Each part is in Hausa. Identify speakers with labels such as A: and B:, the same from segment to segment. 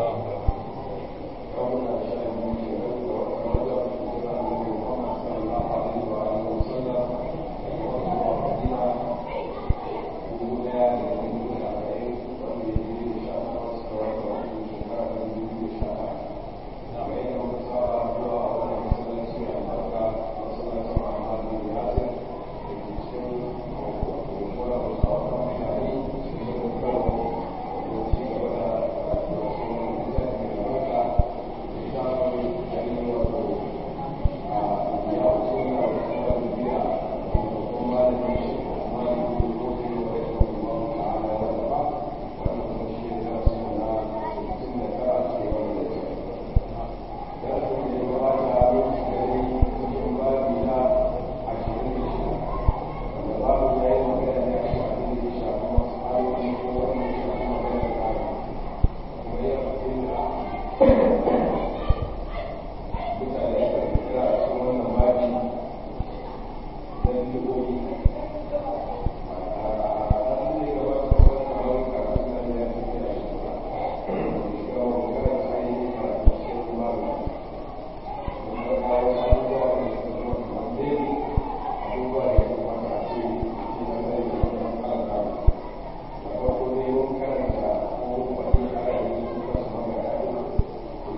A: da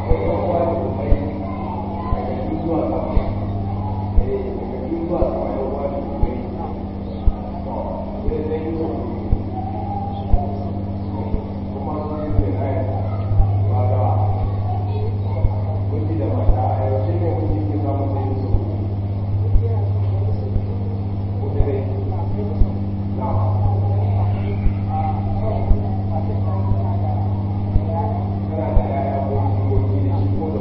A: Thank you.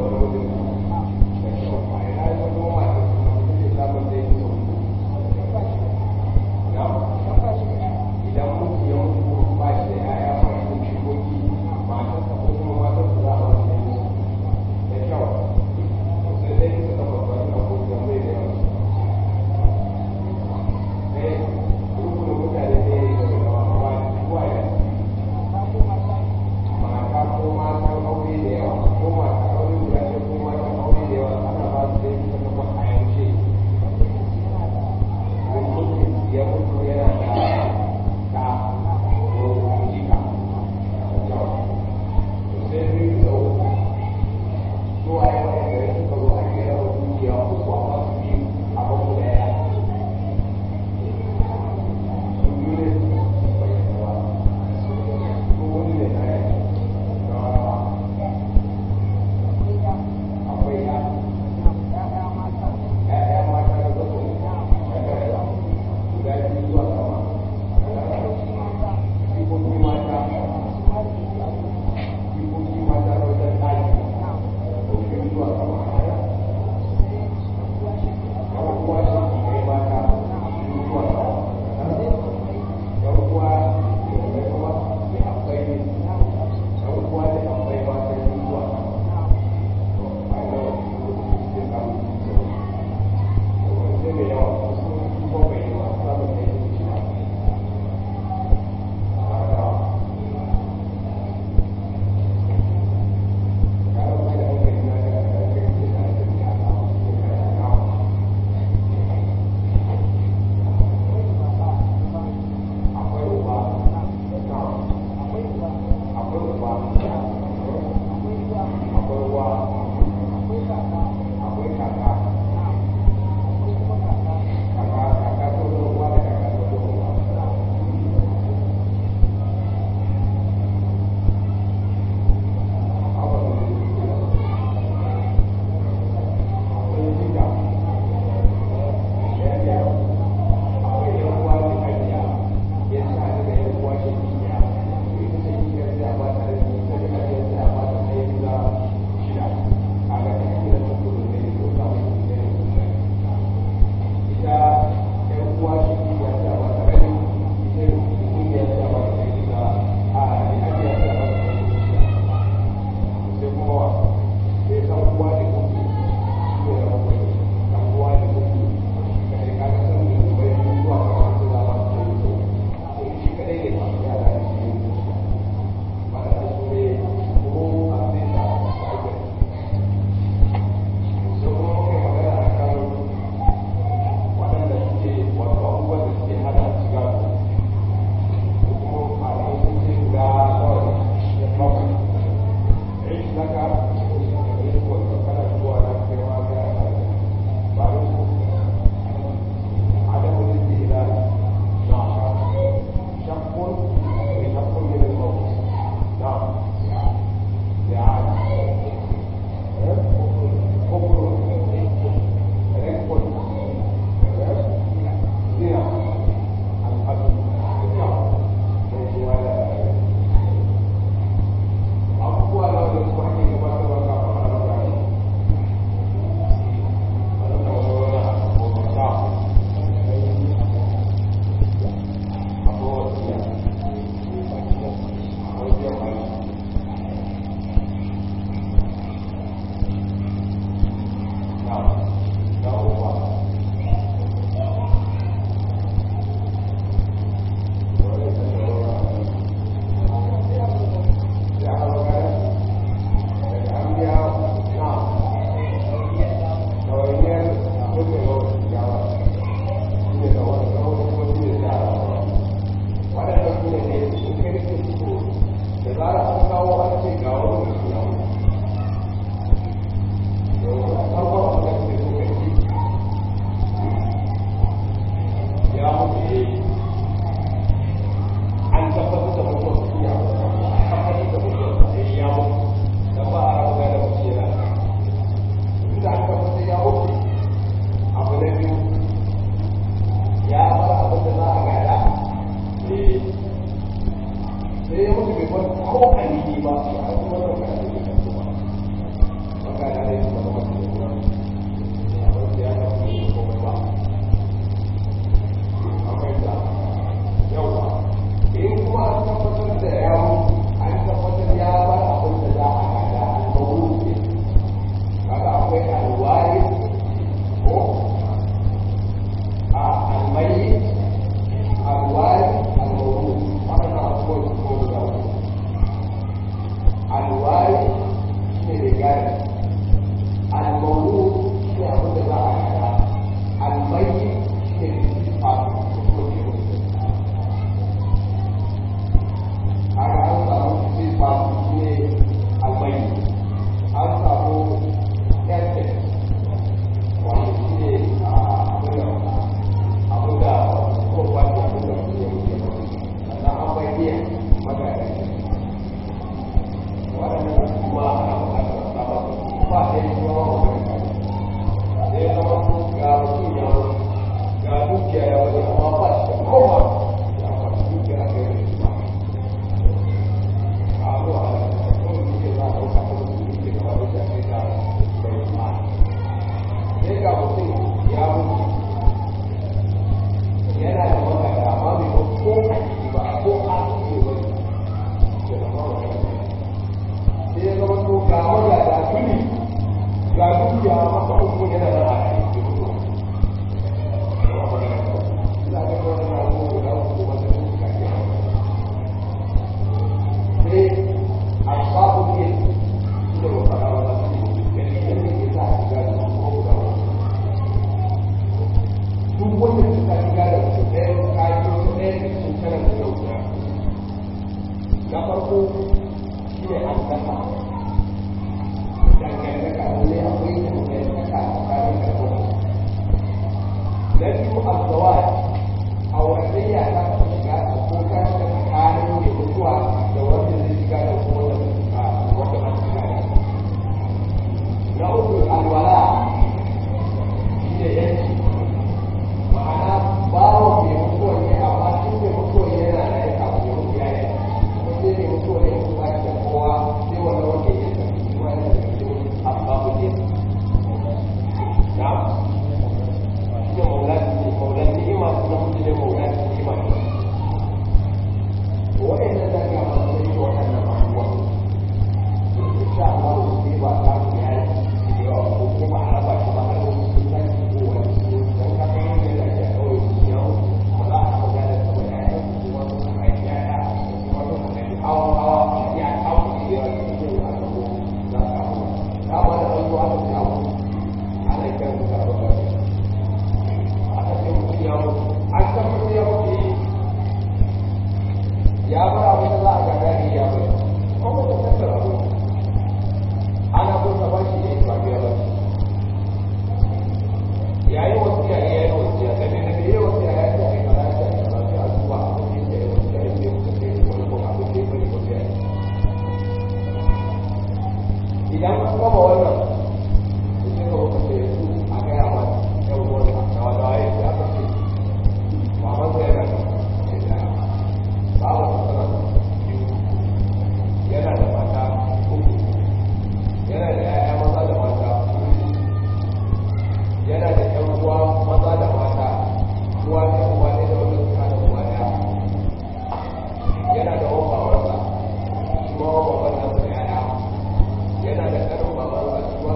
A: ko kalili ba a kuma da kalili da kuma maka da ne kuma da kuma da kuma ya da kuma ba akwai da yawa in kuma an tabbatar da ya mutu an tabbatar ya bar abin da za a gada al-mawlud kaga akwai al-waris ko a al-mayyit al-waris al-mawlud wannan abubuwan su ko guda uku al-waris shine da gari al-mawlud shine abin da za a gada al-mayyit shine da sifa ko kuma ke mutu kaga an samu sifa shine al-mayyit an samu essence wanda shine abin da abin da ko wanda abin da ke mutu sannan an bayyana magana waɗannan kuma ana buƙatar sabon ba ɗaya kuma ba magana sai ya zama ga mutum ya mutu ga dukiya ya wani amma ba shi da kowa ya kwashi dukiya a kai da shi ba a zuwa a kuma dukiya za a ɗauka kuma dukiya gaba da shi a kai da bai ma sai ga mutum ya mutu yana da magana amma bai ba ko a ciki ba ko a ciki ba ke da magana sai ya zama to ga magana tuni ga dukiya masa uku yana da a ciki na farko shi ne an kasa dangantaka wani akwai dangantaka tsakanin da kuma na biyu azawaj a wadayya ta taɓa shiga a ko ta shiga tsakanin mai mutuwa da wanda zai shiga da kuma da wanda ba su shiga da na uku alwala shi ne yanki ma'ana bawa mai mutuwa ne amma shi mai mutuwa ne yana da ya kawo ya mutu ya yi kuma sai mai mutuwa ne kuma ba shi da kowa sai wanda wanda ya tafi kuma yana da cikin asbabu ne na'am da maulan maulan ni'ima kuma mutum ne maulan ni'ima wa'annan da ga masu yi waɗannan abubuwa insha Allah ne ba za mu yi aiki da yawa ko kuma a raba shi ba har wani sun san ko wani su dan ka kai ne da ke kawai su ya ba za a ga da kuma ya yi kuma su kai ya ya kuma su kai hawa hawa ya kawo shi ya yi ko a ga ko za ka hawa ka ba da wani wani abu ana kiran su ka ba aka ce mutum ya mutu an san mutum ya mutu ya bar abin da za a gaga ne ya bar kuma da tattara abu ana kun sa ba shi ne ba biya ba ya yi wasu ya yi ya yi wasu ya ɗabi da biya wasu ya yi ya yi kaza ya yi kaza sai a zuwa abin da ya yi wasu ya yi ya kuka sai wani kuma abin da ya bari wasu ya yi idan an gama wannan sai ka wuka sai su a gaya mata yan wani a kawo da waye sai aka ce baban sa yana da babu sana biyu yana da mata uku yana da yaya maza da mata yana da yan uwa maza da mata uwa ne uwa ne da wani suka da uwa ɗaya yana da wani babansa shi ma wani baban nan da yaya yana da ƙarin babansa shi ma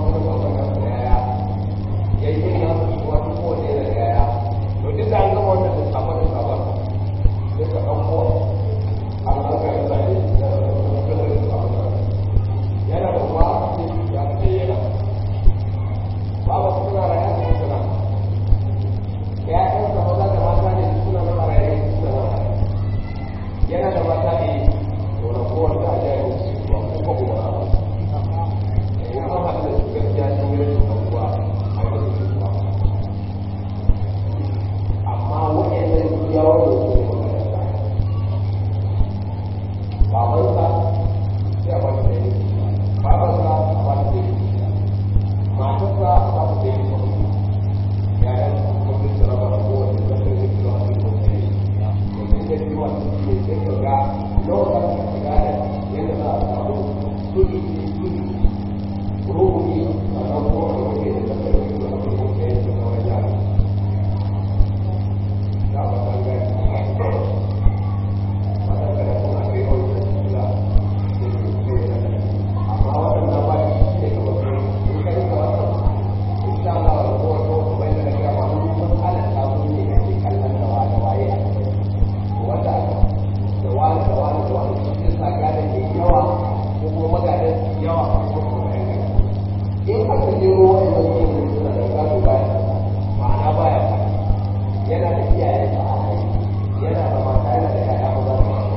A: yawa a kuma in aka jero wa'annan yin suna da gado baya ma'ana baya yana da iyayen da yana da mata yana da yaya maza da mata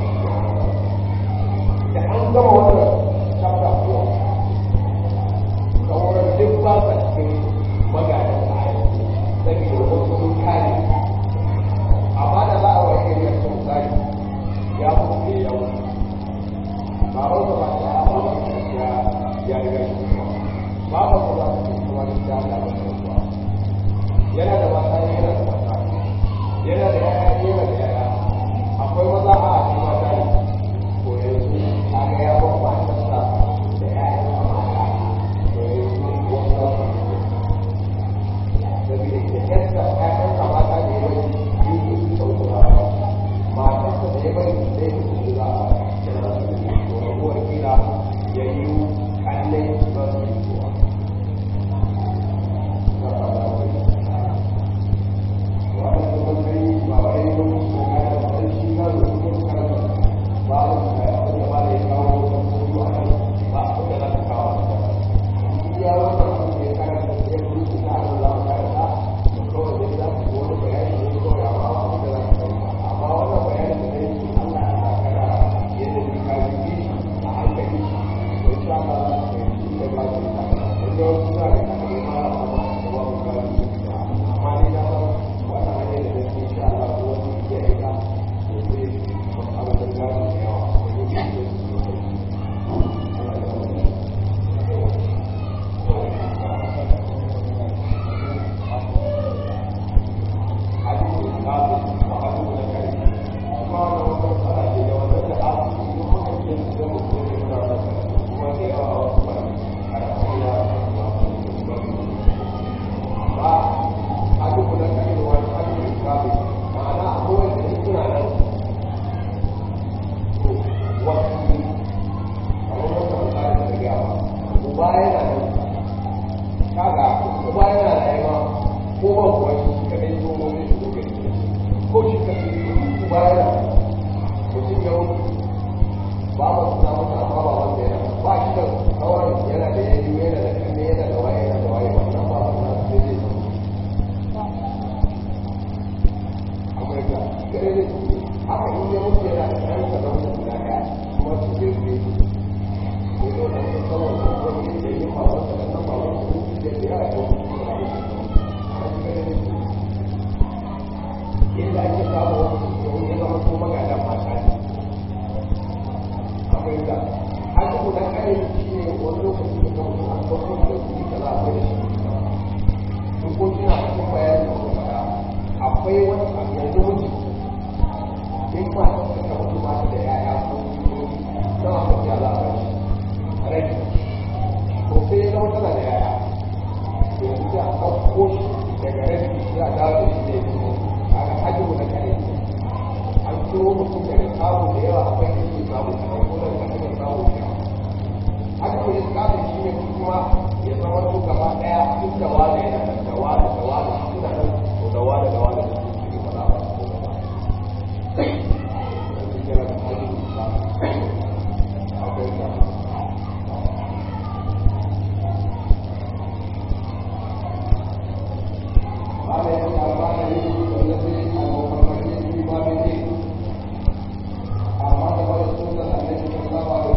A: da an gama wannan chapter kuwa sauran duk ba sa cikin magadan ayi saboda wasu sun kare amma da za a wa yake yin sun tsari ya mutu ya wuce ba wanda ba ta ya ya riga shi ba ba ba za ta kuma da ta Allah ba ta yana da mata yana da mata yana da yaya yana da yaya akwai maza a cikin mata ne ko yanzu a ga ya ba matarsa da yaya na mata to yanzu wasu za su saboda ke yadda ƴaƴansa mata da ya bari yi su sauƙura matarsa da ya bari zai su za a kira su da ko rabuwar kila ya yi kallai ba su yi zuwa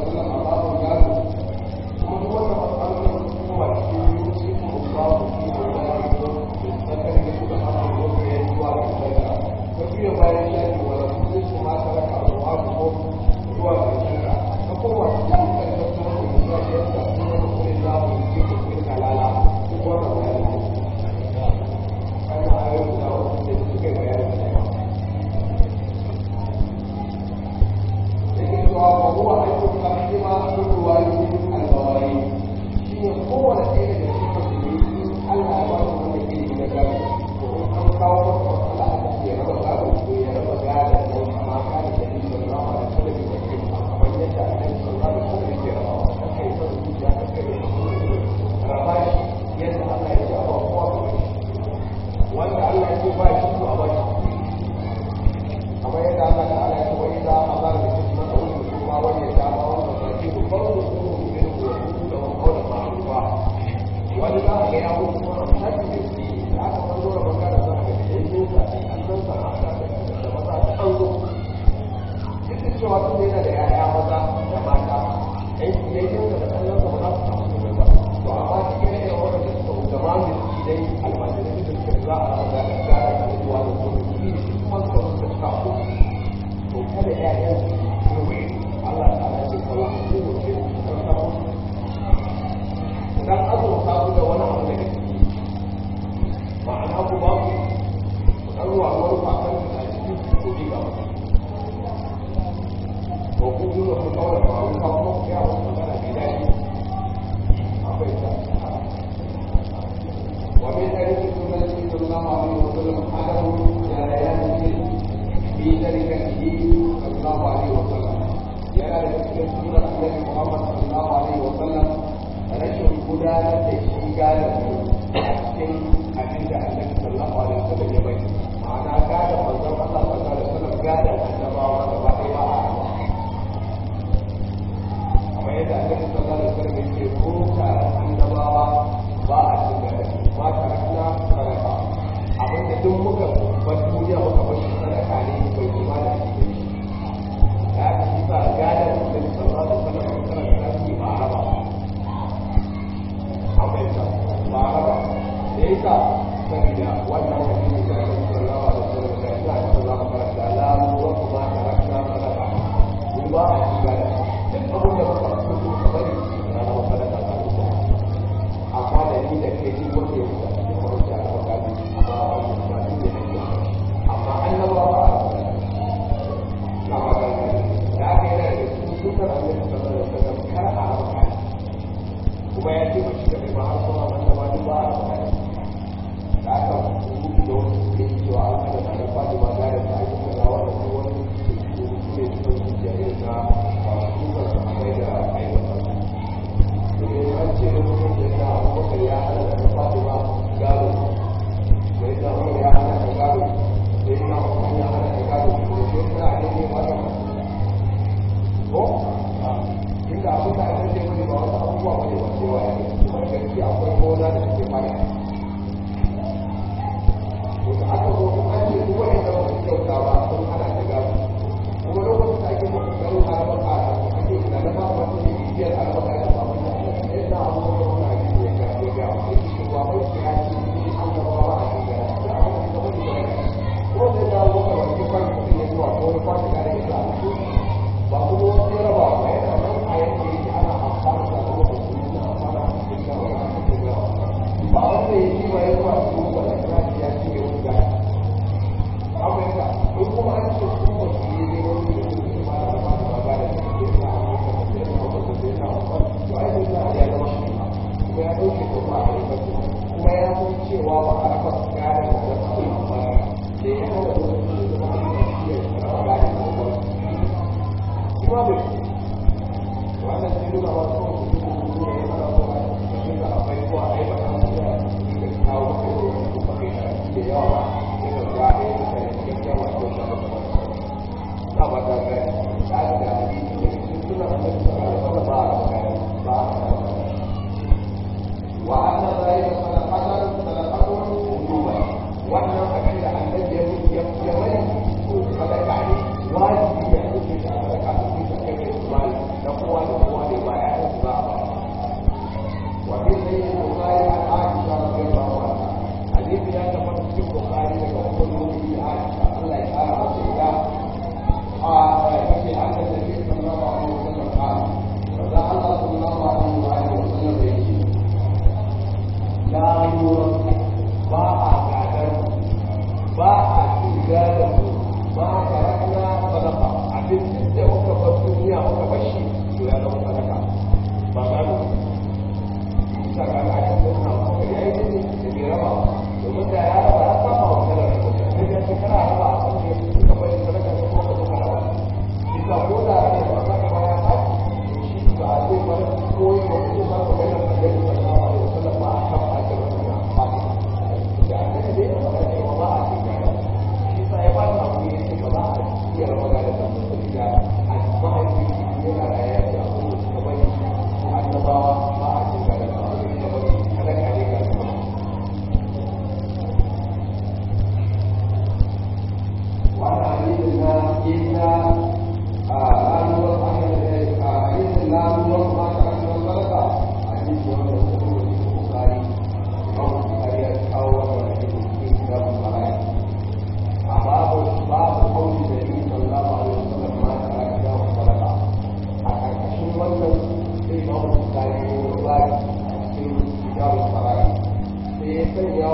A: Thank you. ya mutu kuma a sake da shi da aka san zo da bangare za a ga da ya yi sa an san sana'a da maza ta an zo duk da cewa tun da yana da yaya maza da mata aiki ya yi da kallon sa ba za su samu komai ba to amma cikin irin wannan da suka da ma mu ci dai almajirai da suka za a rama da gara da zuwa da kuma shi ne kuma suka suka suka ko to kada ƴaƴan su yi Allah ta ala ce kawai su ne ce su kan samu dan azurta su da wani abu daga ciki ma'ana ku ba ku dan ruwa wani fakan da cikin ku ku ga to ku duba ku kawo da faru ka kuma ku ya wasu magana mai daɗi akwai ta wa min hadith sunnati sallallahu alaihi wa sallam adamu jarayan fi tarikatihi sallallahu alaihi wa sallam yana da cikin sunan annabi Muhammad sallallahu alaihi wa sallam rashin gudanar da shi gadon a cikin abin da annabi sallallahu alaihi wa sallam ya bai ma'ana gadon manzon Allah sallallahu alaihi wa sallam gadon annabawa gaba ɗaya ba a kamar yadda annabi sallallahu alaihi wasallam yake ko taron annabawa ba a cin gada ba tarakna sadaka abin da duk muka bar duniya muka bar shi sadaka ne bai kuma da shi ne da aka yi sa gada da annabi sallallahu alaihi wasallam kana da shi ba a raba a bai ta ba a raba da yasa saboda wannan hadisi da annabi sallallahu alaihi wasallam da ina da za mu karanta la mu kuma tarakna sadaka ba a ci gada duk abin da muka fito ka bari na zama sadaka ta ruwa amma da ni da kai duk wanda ya wuce a cikin kwarci a gaba gadi amma a wani ba ni da nake amma an na ba ba na ba ga gadi da aka yi da cikin sunan annabi sallallahu alaihi wasallam kar a raba kai kuma ya ce mace da mai ba har kuma wanda ba duk ba a raba kai da aka rubuta da wasu suke cewa an kada na da fatima gadi ta aiki kaza wanda ko wani ne cikin zuciya irin na suka sahabbai da aikata domin an ce da mutum da ya abubakar ya hana da fatima gado da ya umar ya hana da gado da ya umar ya hana da gado da ya sa a ne ba da ko inda abin da aka ce wani ba wasu abubuwa wani ba cewa ya ne kuma gaskiya akwai gona da suke fara to da aka zo kuma an ce duk wani da wasu kyauta ba sun hana da gado kuma lokacin da ake mutu garin harabar a ake tunanin ba wata ne bibiyar harabar da ba wata ne da abubuwan da wani ake ya ga ya ga wani shi ba wai shi ya ce shi an gaba ba a cikin gara da abin da wani da wani ko zai dawo maka wani kwan kuɗi ne zuwa ko wani kwan da ya sa ba kuma wani ya raba ba yana nan a yanke yake ana amfani da kuma da su na amfani da cikin gara wani a cikin gara ba wanda ya ji ba ya zuwa cikin wani kira ya ce ya wuce gara Amurka, in kuma an ce su ba su yi ne wani da su ma da ba da ba da su ke na Amurka da ke na Amurka da ke na Amurka, to ai sai da ya zama shi ma, kuma ya ɗauke ko ba a rika su, kuma ya san cewa ba a raka su gane da da su ba da ya hana da wasu da zama a yi shi ya raba gane da ba. Shi ma bai wannan sai nuna ba su su su su su ne yana so a cikin da akwai ko a ai ba ta su da su kawo maka da wani kuma kai da yawa ba وأن ذلك صدقة صدقة وجوبا وأن أكل أن الذي يملك صدقة واجب يحدث صدقة في سكة المال نقوى نقوى لبايع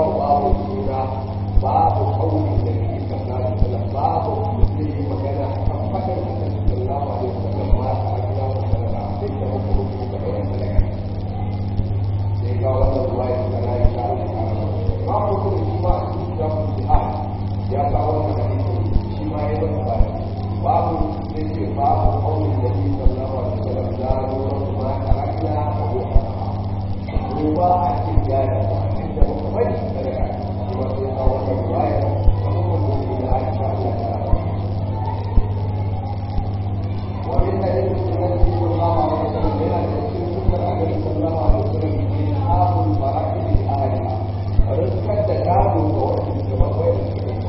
A: babu babu suna babu kauli da ke sallallahu alaihi wasallam babu zai yi magana kan fadin da sallallahu alaihi wasallam ma ta akira wa sallallahu sai da hukumu da bayan sadaka sai ga wannan ruwaya da na yi ta babu kuma shi ma da jihad ya kawo wannan hadisi shi ma ya zama ba babu sai ce babu kauli da ke sallallahu alaihi wasallam da ruwan ma ta akira wa ruwa a cikin gada inda muka bari sadaka shi ma sai kawo wannan ruwaya da hukumu da Aisha Allah ta ومن حديث النبي صلى الله عليه وسلم الى تفسير سنه النبي صلى الله عليه وسلم اصحاب الفرائض لاهلها رزقا تكاد وقت الجواب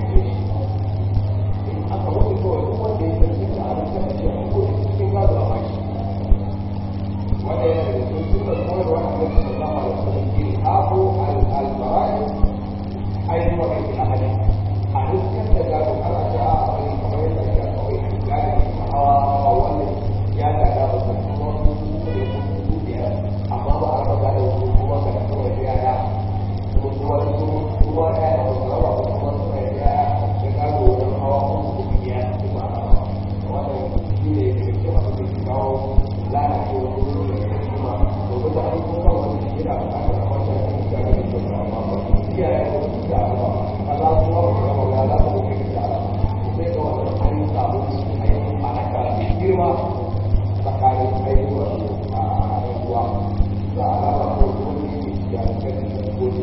A: in aka wani kawai duk wanda ya tafi da abin da ake ko cikin gado a baki wanda yana da cikin sunan koyarwa a kan sallallahu alaihi wasallam ke abu al-fara'i ainihin wa kai ahali a dukkan da gado ana ta a wani kamar yadda ake a kawai gado hawa hawa wannan ya gada ba su kuma su su ne su biyar amma ba a raba da su kuma ga da kawai yaya kuma kuma su kuma yaya ba su raba ba kuma su ne yaya da gado wajen hawa kuma su biyar su ba a raba wannan shi ne da ke masu da ke kawo lalacewa ko su ne da kuma domin da an kuma wani shi yana bukatar a wata da ke gado da su ba amma ba su iyaye da su da ba a za su ba su raba ya za su kai da sai ga wannan an samu ainihin ma'aka mai girma tsakanin ainihin a rayuwa za a raba ko wani ne da kan da gobe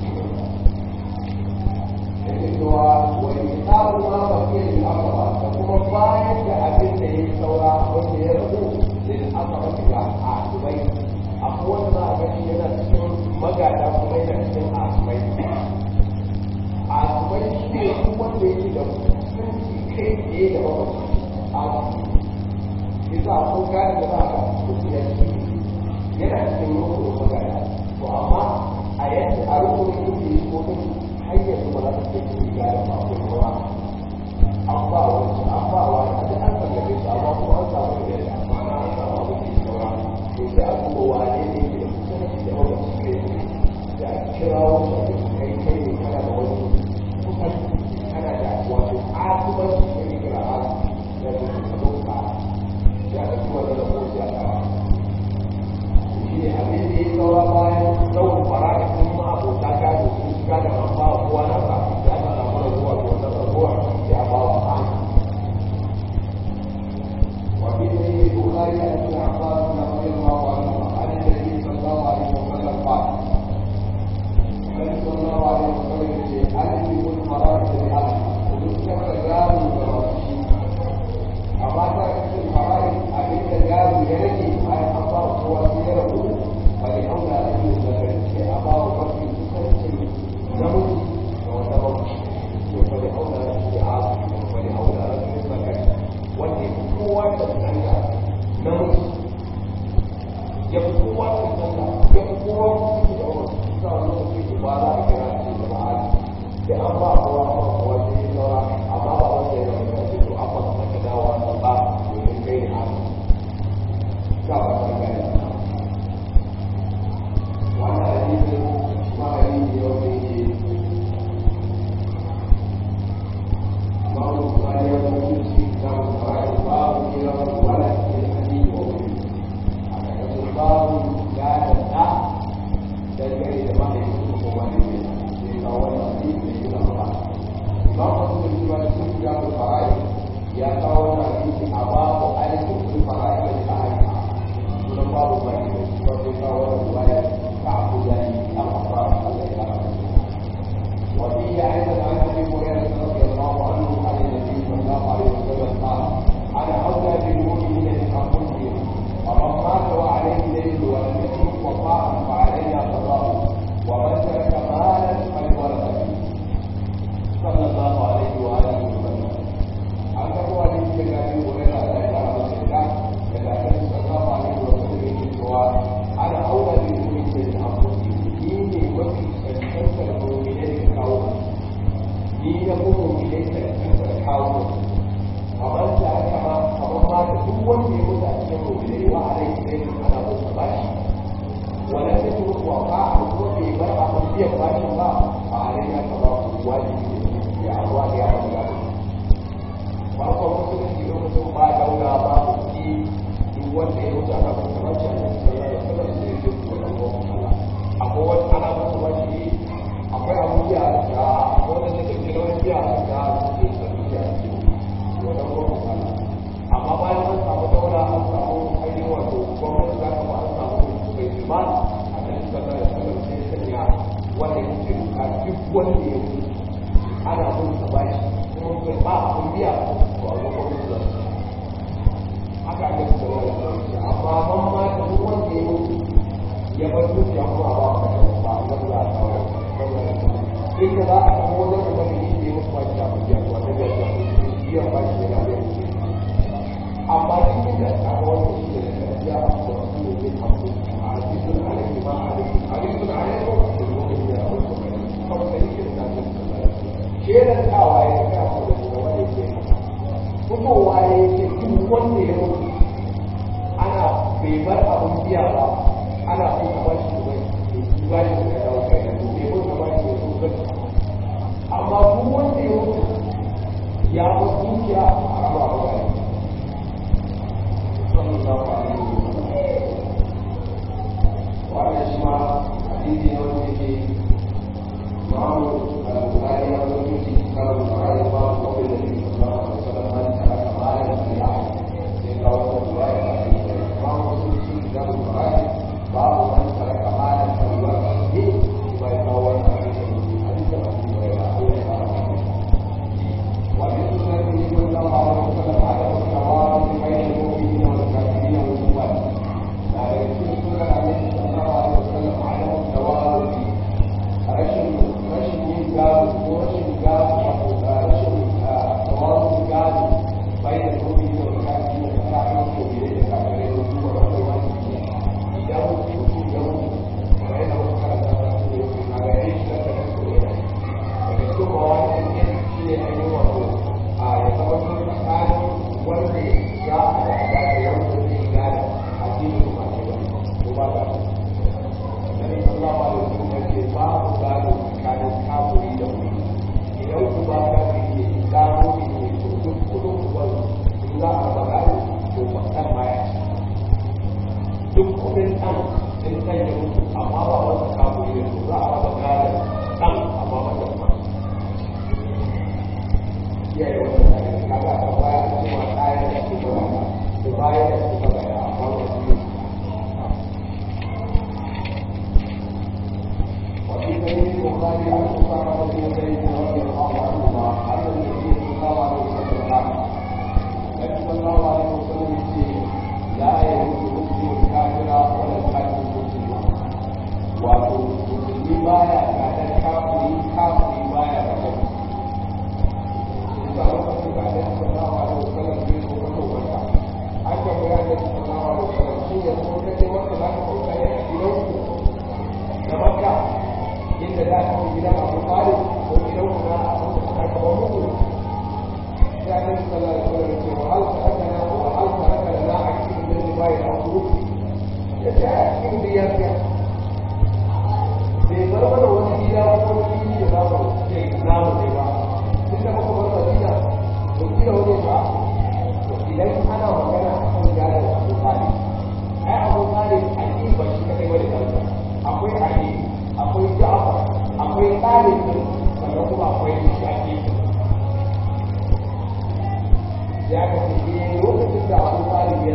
A: yake cewa wani tsarin ma ba ke yin akaba da kuma bayan da abin da ya saura wanda ya rabu da yin akaba daga asibai akwai wanda za a gani yana cikin magada kuma yana cikin asibai asibai shi ne kuma wanda yake da mutunci kai tsaye da mamaci a isa ko gane da za a kusa ya ce yana cikin rukun magana to amma a yadda a rukun yake yi ko kuma har yanzu ba za ta ce ki gane ba ko kuma an ba wani an ba wani a duk an tallafe shi amma kuma an samu da yadda amma na an samu abu da ya saura to sai a duba wane ne ke da kusanci da mamaci kai da a kira wani da kai kai ne kana da wani kusanci kana da wato asibanci da ke kira a da ke ɗauka ya ɗauki wanda da kowace a kawo shi ne abin da ya saura bayan tsawon fara da sun ma abota gado sun shiga da an ba kowa na sa ya ta samu raguwa da wata raguwa ya ba wa ba وفي سيد البخاري عن ابن عباس رضي الله عنه عن النبي صلى الله عليه وسلم قال النبي صلى الله عليه وسلم يقول ألزم الفرائض لأهلها وذكر الرجال والرشيد amma ta cikin fara'i abin da gado ya rage bayan an ba kowa sai ya rabu ba ne auna da yin zakari sai a ba wa mafi kusancin namiji da wata mafi to ba ne auna da shi a ba ne auna da shi zakari wanda ya kowa da tsanga namiji ya fi kowa da tsanga ya fi kowa kusa da wani sa wani lokaci ba za a kira shi da ma'ana sai an ba kowa ba kowa sai ya saura amma ba wanda ya rabu da shi to an ba ka dawa ba domin kai da haka ka ba ta gani wannan hadisin ma hadisi yau da yake babu kwari ya mutu shi babu kwari babu kira wala ke hadisi wa wuri a ƙarƙashin babu wanda ya yi ana bin sa bashi kuma bai ba abin biya to a gaban su da haka aka ci gaba da sauki amma ban ma da duk wanda ya mutu ya bar dukiya kuma a ba ka ba a gaba za a kawo in da za a samu wani kuma da yake mutu ba shi da abin biya to a gaba da biyan ba shi da biya amma cikin da aka wani shi da ya ba su da su ne zai kawo a cikin alaihi ma alaihi alaihi ma alaihi da kuma da ya wasu mai kawai da yake da nan shedan tawa ya ga ku da kuma wani ke fitowa ya ce duk wanda ya mutu ana bai bar abin biya ba ana so ka ba shi bai ba shi da yawa kai da bai bar ka ba shi da su bai amma duk wanda ya mutu ya bar dukiya a raba ba bai sallallahu alaihi wasallam wannan shi ma hadisi ne wanda yake معه البخاري ومسلم في كتاب الفرائض باب قول النبي صلى الله عليه وسلم من ترك مالا فليعمل يقرا الروايه معه مسلم في كتاب الفرائض باب من ترك مالا فليعمل ويقرا حديث ابي هريره وفي سنته صلى الله عليه وسلم عدم التوارث بين المؤمنين والكافرين والكفار لا يكون سنه عليه صلى الله عليه وسلم عدم التوارث rashin rashin yin gado ko rashin gado wato rashin tawazu gado bai da gobe da wakati da tsakanin gobe da kafare da kuma wanda wani ne idan mutum ya mutu kamar yadda wasu karanta da su ne a ga yayin shi da kan gobe da daga cikin mawani ne shi ne ainihin wato a ya zama sun tsakanin wanda ya haɗa da wanda zai gada a cikin mace ba ko ba ta Nabi sallallahu alaihi wasallam ce babu gado tsakanin kafiri da wuri idan ku ba ka ne gado ne to duk kudin uban in za a ba gado to ba kan baya duk kudin ɗan in kan yi mutu amma ba wata kafiri ne za a ba gado ɗan amma ba da ba iyaye wata da ya kaga ta baya a cewa ɗaya da su ba da baya da su ba da amma wasu ne وفي سبيل البخاري عن اسامه بن زيد رضي الله عنهما ان النبي صلى الله عليه وسلم قال النبي صلى الله عليه وسلم يقول لا يجوز مسلم الكافر ولا الكافر المسلم wato musulmi baya gadar kafiri kafiri baya gadar da lokacin da ya sallallahu alaihi wasallam bai so ka to wanda an ga bayan da sallallahu alaihi wasallam shi ya so kace wanda za ka kauka ne a gidanku na makka inda za ka gidan abu talib ko gidan ku na abu da suka kawo muku ya ne sallallahu alaihi wasallam ce wa hal tarakana wa hal tarakana la akin min ribai da ku ya ce a cikin biyar ya bai bar mana wani gida ko wani fili da za mu ce namu ne ba tunda muka bar madina to gida wani ba to idan ana magana akan gadon abu talib ai abu talib a ba shi kadai wani gadon akwai ali akwai ja'far akwai talib sannan kuma akwai shafi ya ka ce ne lokacin da abu talib ya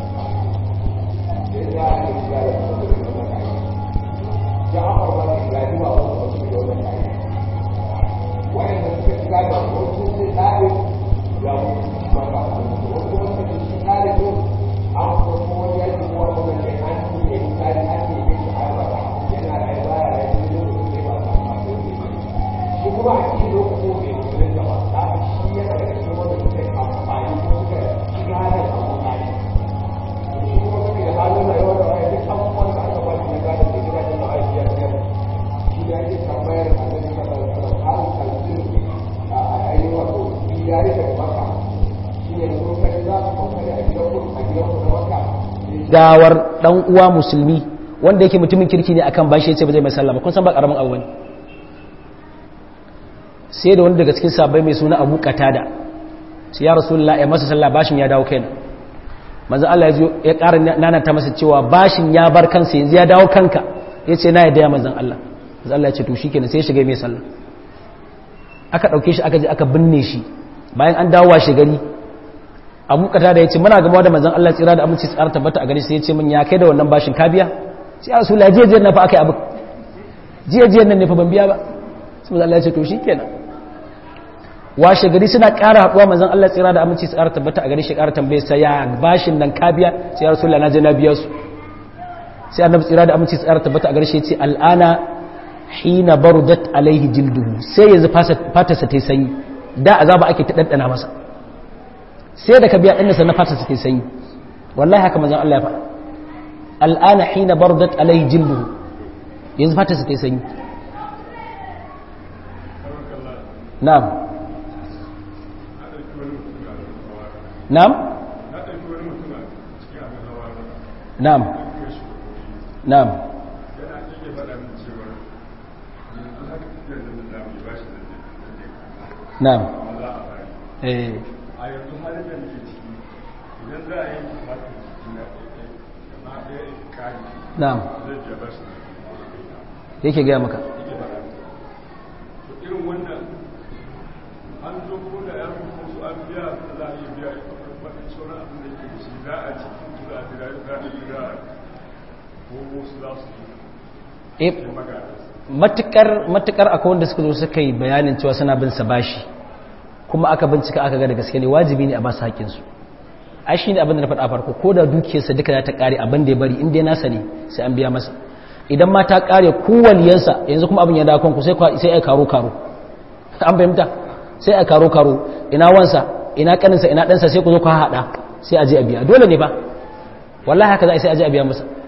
A: sai ya ne ya da su da wannan kai ja'far ba ne ga ba wasu wasu da wannan kai wanda suka shiga da wasu sai talib ya mu ba ba wasu kuma suka shi talib an kuma wani yaki ko wannan kai an ce talib an ce ne shi a ba yana rayuwa ya rayu ne da ba ta masu shi kuma a cikin lokacin bai kudin da ba ta shi yana da cikin wanda suka yi amfani ko suka shiga da abu na ne shi kuma suke da halin rayuwa da wani duk abubuwan da aka ba shi na gadon da gidajen da aiki ya biyar shi da yake tambayar a nan da ba da halin kalbin a ainihin wato ya yi daga maka shi ne da kuma kai za su kwakwale a gidan ku a gidan ku na maka
B: gawar dan uwa musulmi wanda yake mutumin kirki ne akan bashi yace ba zai mai sallah ba kun san ba karamin abu bane sai da wani daga cikin sabai mai suna Abu Qatada sai ya Rasulullah ya masa sallah bashin ya dawo kaina manzo Allah ya zo ya ƙara nana ta masa cewa bashin ya bar kansa yanzu ya dawo kanka yace na yadda ya manzon Allah manzo Allah ya ce to shikenan sai ya shiga mai sallah aka dauke shi aka je aka binne shi bayan an dawo washe gari Abu Qatada ya ce muna gaba da manzon Allah tsira da aminci tsara tabbata a gari sai ya ce min ya kai da wannan bashin ka biya sai ya Rasulullah jiya jiya na fa akai abu jiya jiya nan ne fa ban biya ba sai Allah ya ce to shikenan washe gari suna ƙara haɗuwa manzon Allah tsira da aminci su ƙara tabbata a gari shi ƙara tambaye sa ya bashin nan ka biya sai ya rasulullah na je na biya su sai annabi tsira da aminci su ƙara tabbata a gari shi ya ce al'ana hina barudat alaihi jilduhu sai yanzu fatarsa ta yi sanyi da azaba ake ta ɗanɗana masa sai da ka biya ɗan na fatarsa ta yi sanyi wallahi haka manzon Allah ya faɗa al'ana hina barudat alaihi jilduhu yanzu fatarsa ta yi sanyi na'am na'am na'am na'am na'am eh
C: a yanzu halin da nake ciki idan za a yanki fatin jiki na ɗaya ɗaya kari
B: na'am
C: zai biya bashi
B: yake gaya maka
C: yake faɗa to irin wannan an zo ko da ya rufe su an biya za a iya biya wani sauran abin da yake da shi za a ci kun za a jira za a jira ko wasu za su
B: eh
C: yi magana
B: matukar matukar akwai wanda suka zo suka yi bayanin cewa suna bin sa bashi kuma aka bincika aka ga da gaske ne wajibi ne a ba su haƙƙin su ai shine abin da na faɗa farko ko da dukiyarsa duka za ta ƙare abin da ya bari in dai nasa ne sai an biya masa idan ma ta ƙare kowaliyansa yanzu kuma abin ya dawo kanku sai kwa- sai ai karo karo an fahimta sai ai karo karo ina wansa ina kaninsa ina ɗansa sai ku zo ku haɗa sai a je a biya dole ne ba wallahi haka za a yi sai a je a biya masa